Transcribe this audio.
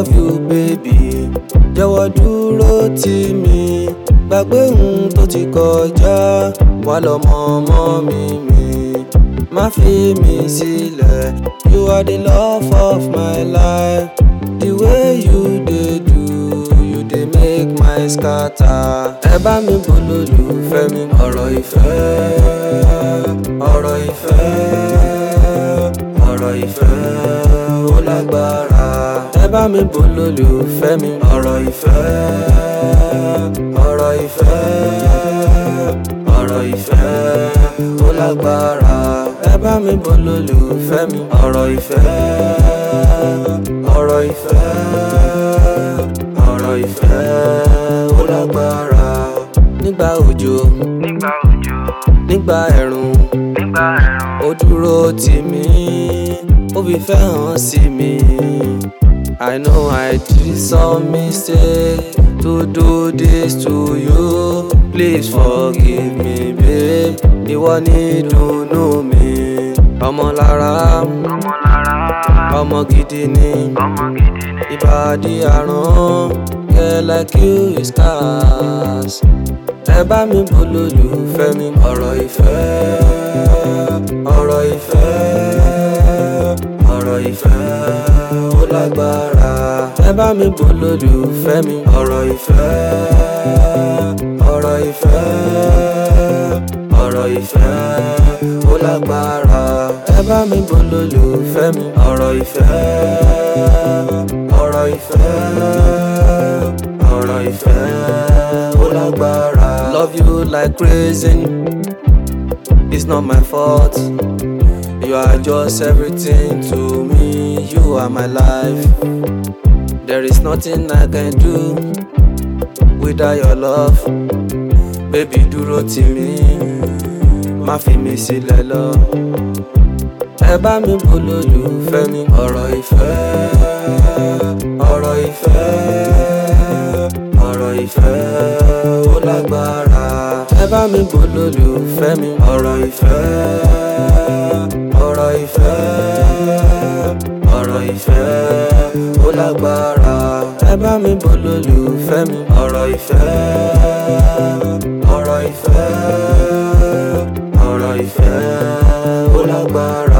love you baby jọ̀wọ́ dúró tì mí gbàgbé ohun tó ti kọjá wà lọ́mọ ọmọ mi mi má fi mi sílẹ̀ you are the love of my life the way you dey do you dey make my scatter ẹ bá mi bọ́ lólùfẹ́ mi ọ̀rọ̀ ìfẹ́ ọ̀rọ̀ ìfẹ́ ọ̀rọ̀ ìfẹ́ ó lágbára ẹ bá mi bọ́ lólùfẹ́ mi ọ̀rọ̀ ìfẹ́ ọ̀rọ̀ ìfẹ́ ọ̀rọ̀ ìfẹ́ ó lágbára ẹ bá mi bọ́ lólùfẹ́ mi ọ̀rọ̀ ìfẹ́ ọ̀rọ̀ ìfẹ́ ọ̀rọ̀ ìfẹ́ ó lágbára nígbà òjò nígbà òjò nígbà ẹ̀rùn nígbà ẹ̀rùn ó dúró tì mí ó fi fẹ́ hàn sí mi. I know I did some mistake to do this to you. Please forgive me, babe. Ìwọ ni ìdùnnú mi. Ọmọ lára, ọmọ lára ọmọ gidi ni. ọmọ gidi ni. Ìbàdí àrùn, girl like you is scarce. Ẹ bá mi bọ́ lólùfẹ́ mi. Ọ̀rọ̀ ìfẹ́, ọ̀rọ̀ ìfẹ́, ọ̀rọ̀ ìfẹ́ ó lágbára. Ẹ bá mi bọ́ lólùfẹ́ mi. Ọ̀rọ̀ ìfẹ́, ọ̀rọ̀ ìfẹ́, ọ̀rọ̀ ìfẹ́ ó lágbára. Ẹ bá mi bọ́ lólùfẹ́ mi. Ọ̀rọ̀ ìfẹ́, ọ̀rọ̀ ìfẹ́, ọ̀rọ̀ ìfẹ́ ó lágbára. Love you like crazy, it's not my fault. You are just everything to me, you are my life. There is nothing I can do without your love. Baby dúró tì mí, má fi mi sílẹ̀ lọ. Ẹ bá mi bọ́ lólùfẹ́ mi. Ọ̀rọ̀ ìfẹ́, ọ̀rọ̀ ìfẹ́, ọ̀rọ̀ ìfẹ́ ó lágbára. Ẹ bá mi bọ́ lólùfẹ́ mi. Ọ̀rọ̀ ìfẹ́, ọ̀rọ̀ ìfẹ́, ọ̀rọ̀ ìfẹ́ ó lágbára. Ẹ bá mi bọ́ lólùfẹ́ mi. Ọ̀rọ̀ ìfẹ́, ọ̀rọ̀ ìfẹ́, ọ̀rọ̀ ìfẹ́ ó lágbára.